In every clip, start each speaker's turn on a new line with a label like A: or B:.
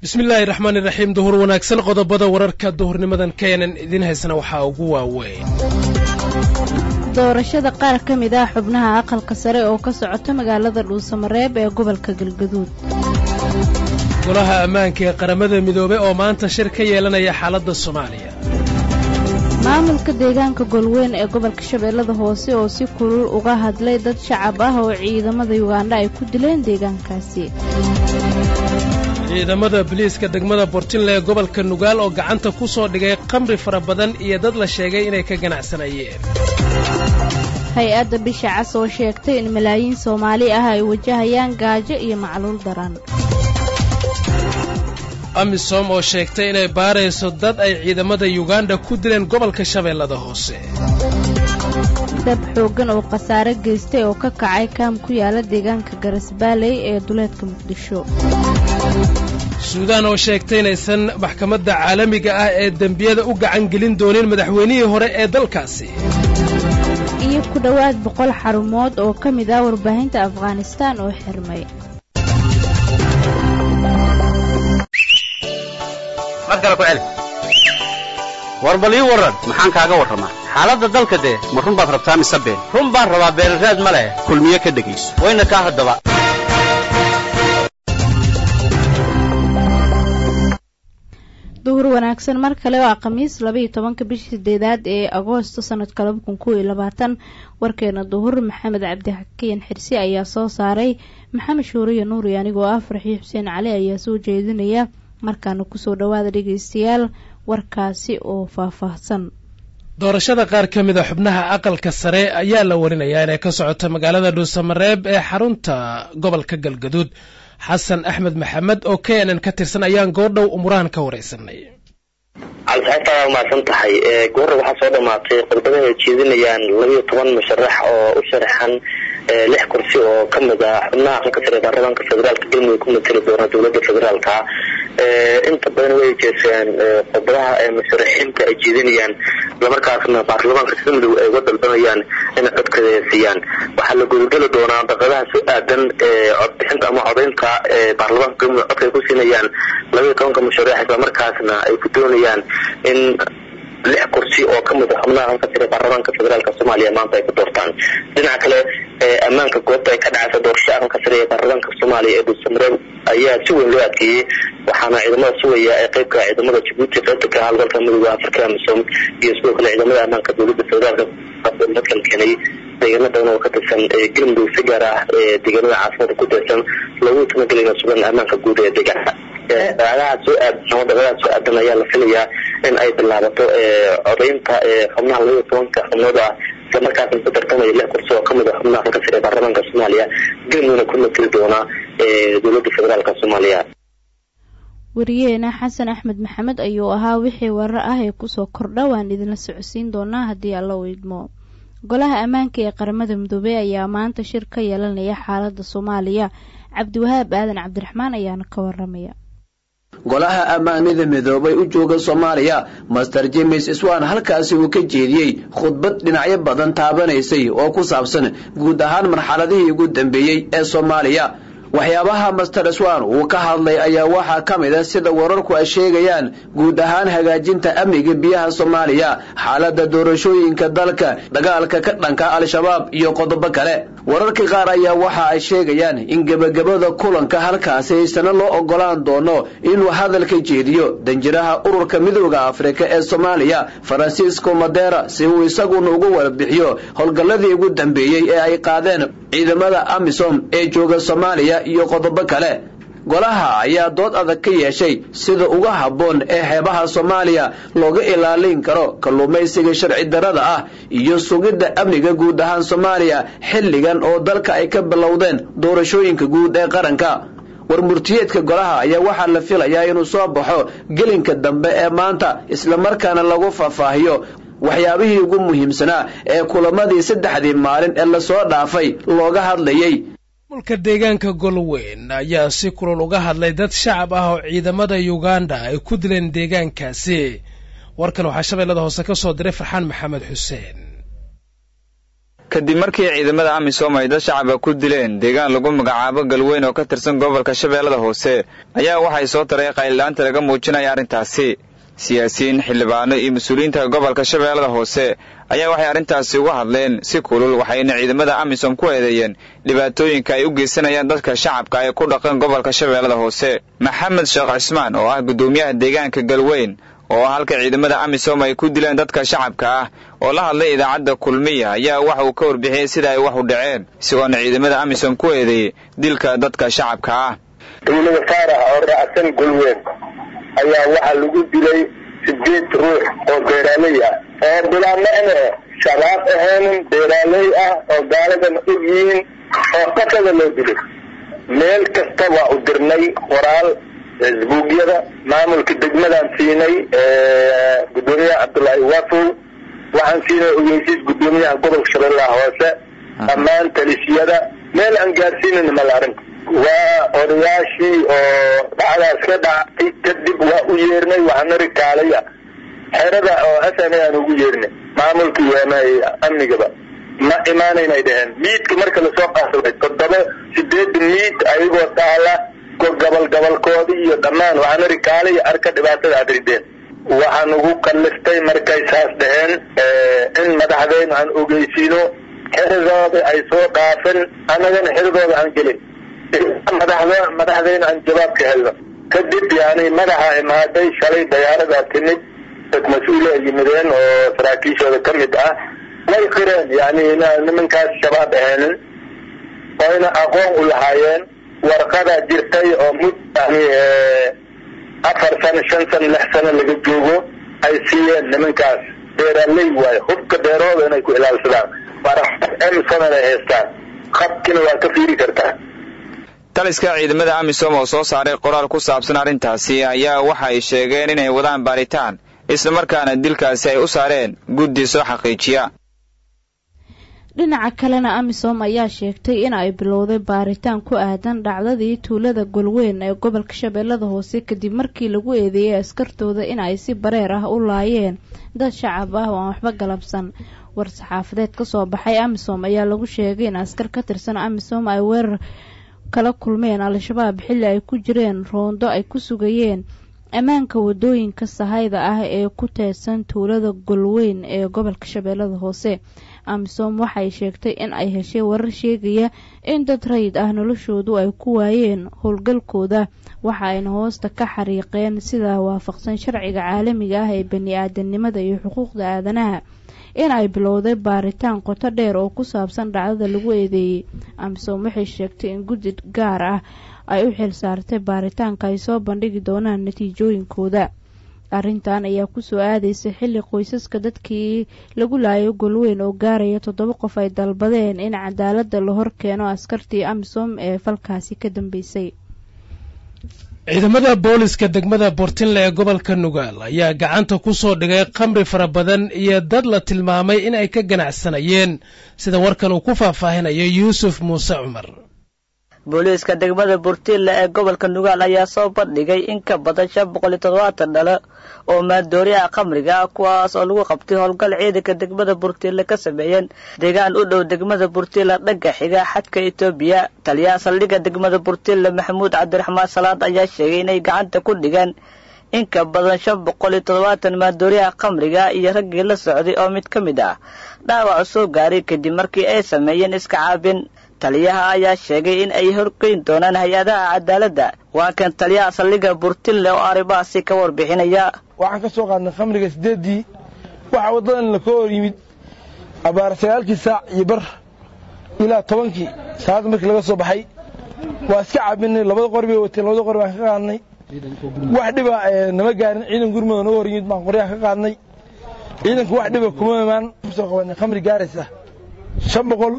A: bismillaahi raxmaan iraxiim duhur wanaagsan qodobada wararka duhurnimadan keenan idiin haysana waxaa ugu waaweyn
B: doorashada qaar ka mid ah xubnaha aqalka sare oo ka socota magaalada dhuusamareeb ee gobolka galgaduud
A: golaha ammaanka ee qaramada midoobey oo maanta shir ka yeelanaya xaaladda soomaaliya
B: maamulka deegaanka golweyn ee gobolka shabeellada hoose oo si kulul uga hadlay dad shacab ah oo ciidamada yugandha ay ku dileen deegaankaasi
A: ciidamada biliiska degmada bortinle ee gobolka nugaal oo gacanta ku soo dhigay qamri fara badan iyo dad la sheegay inay ka ganacsanayeen
B: hay-adda bisha cas oo sheegtay in malaayiin soomaali ah ay wajahayaan gaajo iyo macluul daran
A: amisom oo sheegtay inay baarayso dad ay ciidamada yuganda ku dileen gobolka shabeellada hoose
B: dab xooggan oo khasaare geystay oo ka kacay kaam ku yaala deegaanka garasbaaley ee duleedka muqdisho
A: suudaan oo sheegtay inaysan maxkamadda caalamiga ah ee dembiyada u gacan gelin doonin madaxweynihii hore ee dalkaasi
B: iyo ku dhowaad boqol xarumood oo ka mid ah warbaahinta afghanistaan oo xirmay
C: war bal ii warran maxaan kaaga warramaa xaaladda dalka dee ma run baad rabtaa mise been run baan rabaa beenraad ma leh kulmiye ka dhegayso wayna kaa haddaba
B: duhur wanaagsan mar kale waa khamiis labaiyo tobanka bishii sideedaad ee agoosto sanadka laba kun kow iyo labaatan warkeena duhur maxamed cabdixakiin xirsi ayaa soo saaray maxamed shuuriyo nuuri anigoo ah farxiyo xuseen cali ayaa soo jeedinaya markaana kusoo dhowaada dhegaystayaal warkaasi oo faahfaahsan
A: doorashada qaar ka mid a xubnaha aqalka sare ayaa la warinayaa inay ka socoto magaalada dhuusamareeb ee xarunta gobolka galgaduud xasan axmed maxamed oo k n n ka tirsan ayaan goordhow umurahan ka waraysanay
D: calsaxibta waa mahadsan tahay goorra waxaa soo dhamaatay khudbadaha ay jeedinayaan labiyo toban musharax oo u sharaxan lix kursi oo kamid ah xubnaha aqalka sare baarlamaanka federaalka galmudug ku mateli doona dowlada federaalka inta badan way jeeseen khudbadaha musharaxiinta ay jeedinayaan islamarkaasna baarlamaanka galmudug ay uga dalbanayaan inay codkada siiyaan waxaa la gudageli doonaa daqadaha soo aadan codbixinta ama codaynta baarlamaanka galmudug codka ay ku siinayaan labiyo tobanka musharax islamarkaasna ay ku doonayaan in lix kursi oo kamid a xubnaha halka sare baarlamaanka federaalk soomaaliya maanta ay ku doortaan dhinaca kale ammaanka goobta ay ka dhacaysa doorashada aqalka sare ee baarlamaanka soomaaliya ee dhuusamareeb ayaa si weyn loo adkeeyey waxaana ciidamada sugaya ee qeybka ciidamada jabuuti qaybta ka howlgalka midooda afrika amisom iyo sidoo kale ciidamada ammaanka dowlada federaalk dadkan keenay deegaano badan oo ka tirsan galmudug si gaar ah deegaanada caasimada ku tirsan loogu talagelina sugan ammaanka guud ee deegaanka daqadaha soo aadan daqadaha soo aadan ayaa la filayaa in ay bilaabato codaynta xubnaha labaiyo tobanka xubnood ah islamarkaasna ku tartamaya lix kursi oo kamid a xubnaha halka sare baarlamaanka soomaaliya galmudugna ku mateli doona dowlada federaalk soomaaliya
B: wariyeena xasan axmed maxamed ayuu ahaa wixii warar ah ee kusoo kordha waan idinla socodsiin doonaa haddii alla u idmo golaha ammaanka ee qaramada midoobey ayaa maanta shir ka yeelanaya xaaladda soomaaliya cabdiwahaab aadan cabdiraxmaan ayaana ka waramaya
E: golaha ammaanada midoobay u jooga soomaaliya master james swan halkaasi uu ka jeediyey khudbad dhinacyo badan taabanaysay oo ku saabsan guud ahaan marxaladihii ugu dambeeyey ee soomaaliya waxyaabaha master swan uu ka hadlay ayaa waxaa ka mid a sida wararku ay sheegayaan guud ahaan hagaajinta amniga biyaha soomaaliya xaaladda doorashooyinka dalka dagaalka ka dhanka al-shabaab iyo qodobo kale wararka qaar ayaa waxa ay sheegayaan in gebagabada kulanka halkaasi haysana loo ogolaan doono inuu hadalka jeediyo danjiraha ururka midooda afrika ee soomaaliya faransiisco madera si uu isaguna uga warbixiyo howlgalladii ugu dambeeyey ee ay qaadeen ciidamada amisom ee jooga soomaaliya iyo qodobo kale golaha ayaa dood adag ka yeeshay sida uga habboon ee xeebaha soomaaliya looga ilaalin karo kalluumaysiga sharci darada ah iyo sugidda amniga guud ahaan soomaaliya xilligan oo dalka ay ka bilowdeen doorashooyinka guud ee qaranka war murtiyeedka golaha ayaa waxaa la filayaa inuu soo baxo gelinka dambe ee maanta islamarkaana lagu faahfaahiyo waxyaabihii ugu muhiimsanaa ee kulamadii saddexdii maalin ee lasoo dhaafay looga hadlayey
A: mulka deegaanka golweyn ayaa si kulul uga hadlay dad shacab ah oo ciidamada yuganda ay ku dileen deegaankaasi warkan waxaa shabeellada hoose ka soo diray farxaan maxamed xuseen
F: kadib markii ciidamada amisom ay dad shacaba ku dileen deegaan lagu magacaabo galweyn oo ka tirsan gobolka shabeellada hoose ayaa waxay soo taray qaylilaanta laga muujinaya arrintaasi siyaasiyiin xildhibaano iyo mas-uuliyiinta gobolka shabeellada hoose ayaa waxay arrintaasi uga hadleen si kulul waxayna ciidamada amisom ku eedeeyeen dhibaatooyinka ay u geysanayaan dadka shacabka ee ku dhaqan gobolka shabeellada hoose maxamed sheekh cismaan oo ah guddoomiyaha deegaanka galweyn oo halka ciidamada amisom ay ku dileen dadka shacabka ah oo la hadlay idaacadda kulmiya ayaa waxa uu ka warbixiyey sida ay wax u dhaceen isagoona ciidamada amisom ku eedeeyey dilka dadka shacabka ah
G: dowlada faarax oo raacsan galweyn ayaa waxaa lagu dilay sideed ruux oo beeraaley ah oo bilaamane shabaab ahaynin beeraaley ah oo gaaladan og yihiin oo qasada loo dilay meel kasta waa u dirnay qoraal facebookyada maamulka degmadaan siinay gudoomiyaha cabdullaahi wafow waxaan siinay ogeysiis gudoomiyaha gobolka shabeellaha hoose dhammaan talisiyada meel aan gaarsiinin mala arrinta waa odayaashii oo dhacdaas ka dhacay kadib waa u yeernay waxaanari kaalaya xerada oo s n a aan ugu yeernay maamulka iyo amnigaba ma imaanaynay dheheen miidka marka lasoo qaasabay toddoba sideed miid ayagoo taala gobol gobolkoodii iyo dhammaan waxaanari kaalaya arka dhibaatada aad rideen waxaan ugu kalliftay markay saas dheheen in madaxdeynu aan ogeysiino xeradooda ay soo dhaafin annagana xeradooda aan gelin madaxda madaxdeyna aan jawaab ka helno kadib yani madaxa imaaday shalay dayaaradaa timid dad mas-uula ay yimideen oo saraakiishooda ka mid ah way qireen yani nimankaas shabaab aheenin oyna aqoon u lahaayeen warqadaa jirtay oo mud yani afar sano shan sano lix sano laga joogo ay siiyeen nimankaas beeraaley waayo hubka beerooda inay ku ilaalsadaan emsonana ay haystaan qabkina waa ka fiiri kartaa
F: taliska ciidamada amisom oo soo saaray qoraal ku saabsan arrintaasi ayaa waxa ay sheegeen inay wadaan baaritaan islamarkaana dilkaasi ay u saareen guddi soo xaqiijiya
B: dhinaca kalena amisom ayaa sheegtay in ay bilowday baaritaan ku aadan dhacdadii tuulada golweyn ee gobolka shabeellada hoose kadib markii lagu eedeeyey askartooda in ay si bareer ah u laayeen dad shacab ah oo aan waxba galabsan war-saxaafadeed kasoo baxay amisom ayaa lagu sheegay in askar ka tirsan amisom ay weerar kala kulmeen al-shabaab xilli ay ku jireen roondo ay ku sugayeen ammaanka wadooyinka sahayda ah ee ku teedsan tuulada golweyn ee gobolka shabeellada hoose amisom waxay sheegtay in ay heshay warar sheegaya in dad rayid ah noloshoodu ay ku waayeen howlgalkooda waxa ayna hoosta ka xariiqeen sidaa waafaqsan sharciga caalamiga ah ee bani-aadanimada iyo xuquuqda aadanaha in ay bilowday baaritaan qoto dheer oo ku saabsan dhacdada lagu eedeeyey amisom waxay sheegtay in guddi gaar ah ay u xil saartay baaritaanka ay soo bandhigi doonaan natiijooyinkooda arrintan ayaa kusoo aadaysa xilli qoysaska dadkii lagu laayo golweyn oo gaaraya toddoba qof ay dalbadeen in cadaaladda la hor keeno askartii amisom ee falkaasi ka dambeysay
A: ciidamada booliska degmada bortinle ee gobolka nugaal ayaa gacanta ku soo dhigay khamri fara badan iyo dad la tilmaamay in ay ka ganacsanayeen sida warkan uu ku faahfaahinayo yuusuf muuse cumar
H: booliiska degmada burtiille ee gobolka nugaal ayaa soo bandhigay in ka badan shan boqol iyo toddobaatan dhalo oo maandooriyaha khamriga ah kuwaas oo lagu qabtay howlgal ciidanka degmada burtiille ka sameeyeen deegaan u dhow degmada burtiille dhagga xiga xadka etoobiya taliyaha saldhigga degmada burtiille maxamuud cabdiraxmaan salaad ayaa sheegay inay gacanta ku dhigeen in ka badan shan boqol iyo toddobaatan maandooriyaha khamriga iyo raggii la socday oo mid ka mid ah dhaawac soo gaaray kadib markii ay sameeyeen iska caabin taliyaha ayaa sheegay in ay horgeyn doonaan hay-adaha cadaaladda waa kan taliyaha saldhigga burtinle oo arrimahaasi ka warbixinaya
I: waxaan ka soo qaadnay khamriga siddeeddii waxaa waddadan la ka hor yimid abbaar sagaalkii saac iyo bar ilaa tobankii saacad markii laga soo baxay waa iska caabinay labada qori bay wateen labada qori baan ka qaadnay wax dhiba nama gaarin ciidan gurmada naga hor yimid baan qoryaha ka qaadnay ciidanku wax dhiba kuma imaan kusoo qabanay khamri gaaraysa shan boqol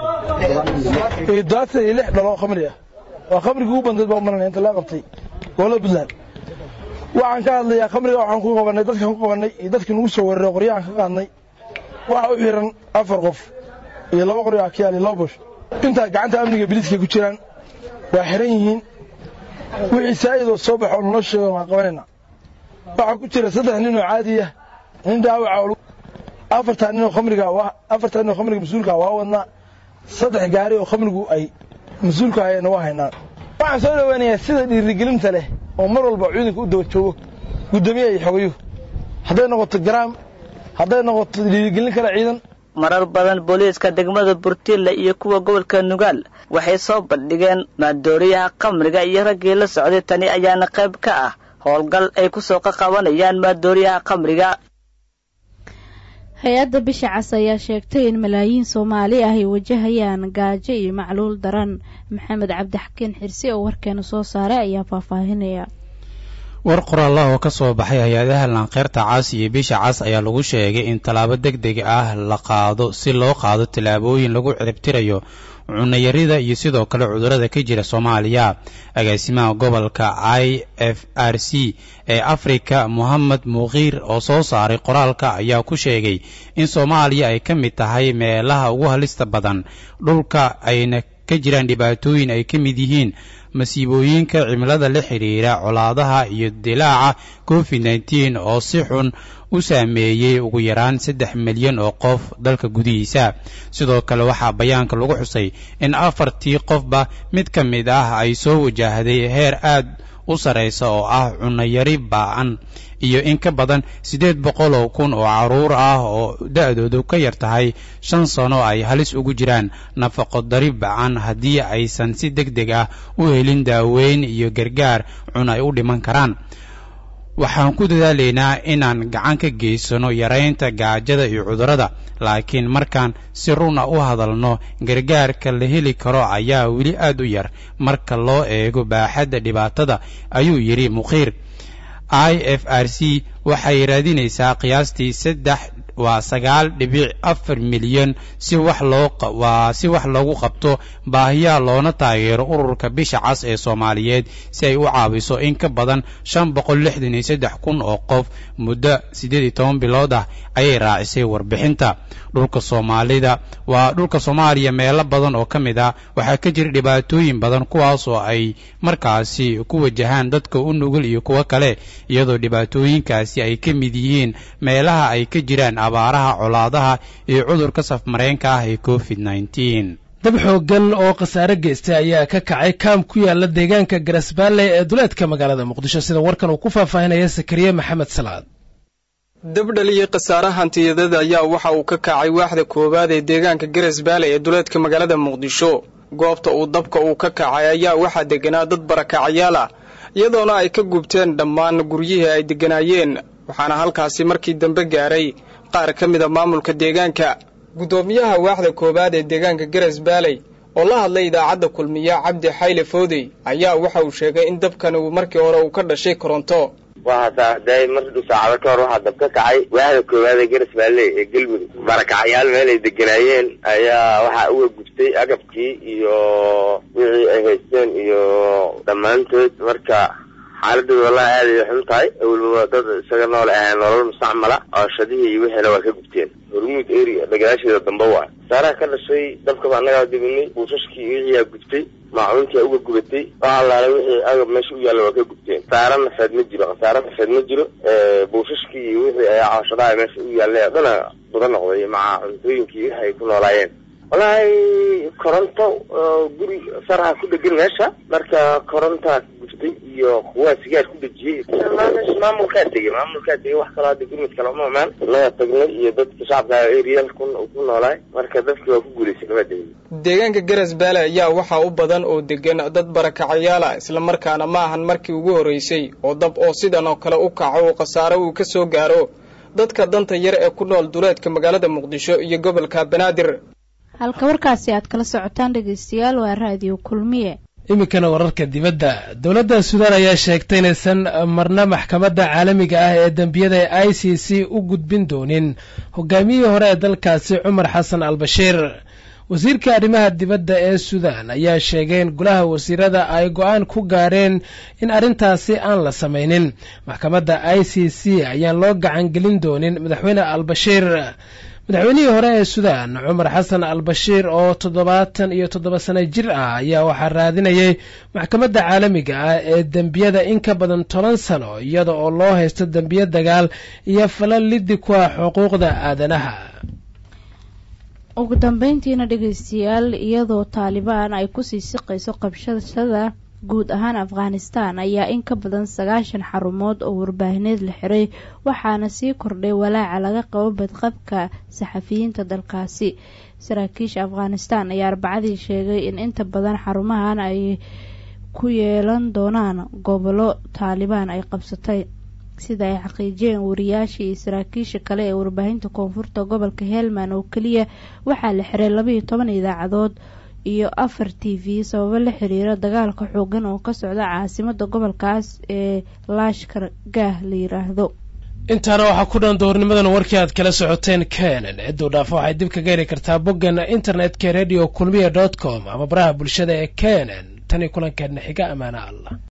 I: iyo dobaatan iyo lix dhalo khamri ah waa khamrigii ugu bandeed baa umaranaya inta loo qabtay gobolada puntland waxaan ka hadlayaa khamriga waxaan ku qabanay dadkan ku qabanay iyo dadkii nagu soo weeraray qoryahan ka qaadnay waxa u xiran afar qof iyo laba qori akiyaal iyo laba bush intaa gacanta amniga biliiska ku jiraan waa xiran yihiin wixii saa'idoo soo baxo oo naloo sheego waan qabanayna waxaa ku jira saddex nin oo caadi ah nin dhaawaca afartaa nin oo khamriga afartaa nin oo khamriga mas-uulka waa wadnaa saddex gaari oo khamrigu ay mas-uulka ayayna waa haynaa waxaan soo dhaweynayaa sida dhiirigelinta leh oo mar walba ciidanka u daba joogo guddoomiyaha iyo xogayo hadday noqoto garaam hadday noqoto dhiirigelin kale ciidan
H: marar badan booliiska degmada burtiille iyo kuwa gobolka nugaal waxay soo bandhigeen maandooriyaha khamriga iyo raggii la socday tani ayaana qayb ka ah howlgal ay ku soo qaqabanayaan maandooriyaha khamriga
B: hay-adda bisha cas ayaa sheegtay in malaayiin soomaali ah ay wajahayaan gaajo iyo macluul daran maxamed cabdixakiin xirsi oo warkeena soo saaray ayaa faahfaahinaya
J: war qoraallah oo ka soo baxay hay-adaha laanqeyrta cas iyo bisha cas ayaa lagu sheegay in tallaabo deg deg ah la qaado si loo qaado tallaabooyin lagu ciribtirayo cunayarida iyo sidoo kale cudurrada ka jira soomaaliya agaasimaha gobolka i f r c ee afrika mohamed muqiir oo soo saaray qoraalka ayaa ku sheegay in soomaaliya ay ka mid tahay meelaha ugu halista badan dhulka ayna ka jiraan dhibaatooyin ay ka mid yihiin masiibooyinka cimilada la xidhiira colaadaha iyo dilaaca covid nneteen oo si xun u saameeyey ugu yaraan saddex milyan oo qof dalka gudihiisa sidoo kale waxaa bayaanka lagu xusay in afartii qofba mid ka mid ah ay soo wajahday heer aad u sarraysa oo ah cunayari baa-an iyo in ka badan siddeed boqol oo kun oo carruur ah oo da-doodu ka yar tahay shan sano ay halis ugu jiraan nafaqo dari ba-an haddii aysan si deg deg ah u helin daaweyn iyo gargaar cun ay u dhiman karaan waxaan ku dadaalaynaa inaan gacan ka geysano yaraynta gaajada iyo cudurrada laakiin markaan si runa u hadalno gargaarka la heli karo ayaa weli aad u yar marka loo eego baaxadda dhibaatada ayuu yidhi muqiir i f r c waxay raadinaysaa qiyaastii saddex waa sagaal dhibic afar milyan si wax loo waa si wax loogu qabto baahiyaha loona taageero ururka bisha cas ee soomaaliyeed si ay u caawiso in ka badan shan boqol lixdan iyo saddex kun oo qof muddo siddeed iyo toban bilood ah ayay raacisay warbixinta dhulka soomaalida waa dhulka soomaaliya meelo badan oo ka mid ah waxaa ka jira dhibaatooyin badan kuwaas oo ay markaasi ku wajahaan dadka u nugul iyo kuwo kale iyadoo dhibaatooyinkaasi ay ka mid yihiin meelaha ay ka jiraan abaaraha colaadaha iyo cudurka safmareenka ah ee covid nneteen
A: dab xooggan oo khasaare geystay ayaa ka kacay kaam ku yaala deegaanka garasbaalle ee duleedka magaalada muqdisho sida warkan uu ku faahfaahinaya sakariye maxamed salaad
K: dabdhaliyey khasaare hantiyadada ayaa waxa uu ka kacay waaxda koowaad ee deegaanka garasbaale ee duleedka magaalada muqdisho goobta uu dabka uu ka kacay ayaa waxaa deganaa dad barakacayaal ah iyadoona ay ka gubteen dhammaan guryihii ay degganaayeen waxaana halkaasi markii dambe gaaray qaar ka mida maamulka deegaanka guddoomiyaha waaxda koowaad ee deegaanka garas baaley oo la hadlay idaacadda kulmiya cabdi xayle foodey ayaa waxa uu sheegay in dabkani uu markii hore uu ka dhashay koronto
L: waxaasaday mar saacado ka hor waxaa dab ka kacay waaxda koowaad ee garas baale ee galmudug barakacyaal meel ay deganaayeen ayaa waxaa uga gubtay agabkii iyo wixii ay haysteen iyo dhammaantood marka xaaladooda wallahi aad ay xun tahay awalba dad isaga nool ahayn nolol mustacmala cooshadihii iyo wixiina waa ka gubteen hormuud area dhagalaasheeda dambe waa saaraha ka dhashay dabkaba annagaa dibinay buushashkii wixiiyaa gubtay maacuuntii uga gubatay wax allaale wixii agab meesha u yaalla waa ka gubteen khasaare nafeed ma jiro khasaare nafeed ma jiro buushashkii iyo wixii ayaa cooshadaha meesha u yaallay oo dhana buda noqday maca cuntooyinkii wixi ay ku noolaayeen wallaahi koronto guri saraha ku dhegan meesha marka korontaa guftay iyo kuwaa sigaar ku dhejiyey meesha maamulkaa tegey maamulkaa tegey wax kaloo hadda gurmid kale uma imaan naga tagnay iyo dadka shacabka arial ku ku noolaay marka dadki waa ku guulaysay kama degay
K: deegaanka garas baale ayaa waxaa u badan oo degan dad barakacayaal ah islamarkaana ma ahan markii ugu horreysay oo dab oo sidan oo kale u kaco uu khasaare uu ka soo gaaro dadka danta yar ee ku nool duleedka magaalada muqdisho iyo gobolka banaadir
B: halka warkaasi aad kala socotaan dhegaystayaal waa raadiyo kulmiye
A: iminkana wararka dibadda dowladda suudaan ayaa sheegtay inaysan marna maxkamadda caalamiga ah ee dembiyada ee i c c u gudbin doonin hogaamiyihii hore ee dalkaasi cumar xasan al bashiir wasiirka arrimaha dibadda ee suudaan ayaa sheegay in golaha wasiirada ay go-aan ku gaareen in arrintaasi aan la samaynin maxkamadda i c c ayaan loo gacangelin doonin madaxweyne al bashiir madaxweynihii hore ee suudaan cumar xasan al bashiir oo toddobaatan iyo toddoba sano jir ah ayaa waxaa raadinayay maxkamadda caalamiga ah ee dembiyada in ka badan toban sano iyada oo loo haysto dembiyo dagaal iyo falal liddi ku ah xuquuqda aadanaha
B: ugu dambeyntiina dhegeystayaal iyadoo taalibaan ay kusii siqayso qabshashada guud ahaan afghanistan ayaa in ka badan sagaashan xarumood oo warbaahineed la xiray waxaana sii kordhay walaaca laga qabo badqabka saxafiyiinta dalkaasi saraakiisha afghanistan ayaa arbacadii sheegay in inta badan xarumahan ay ku yeelan doonaan gobollo taalibaan ay qabsatay sida ay xaqiijiyeen wariyaashii iyo saraakiisha kale ee warbaahinta koonfurta gobolka helman oo keliya waxaa la xiray labaiyo toban idaacadood iyo afar t v sababo la xiriira dagaalka xoogan oo ka socda caasimada gobolkaas ee laashkar gaah la yiraahdo
A: intaana waxaa ku dhan doornimadan warkii aad kala socoteen kenen cidduu dhaafo waxay dib kaga heli kartaa boggeena internetka radio kulmiya dot com ama baraha bulshada ee kenen tan iyo kulankeedna xiga amaana allah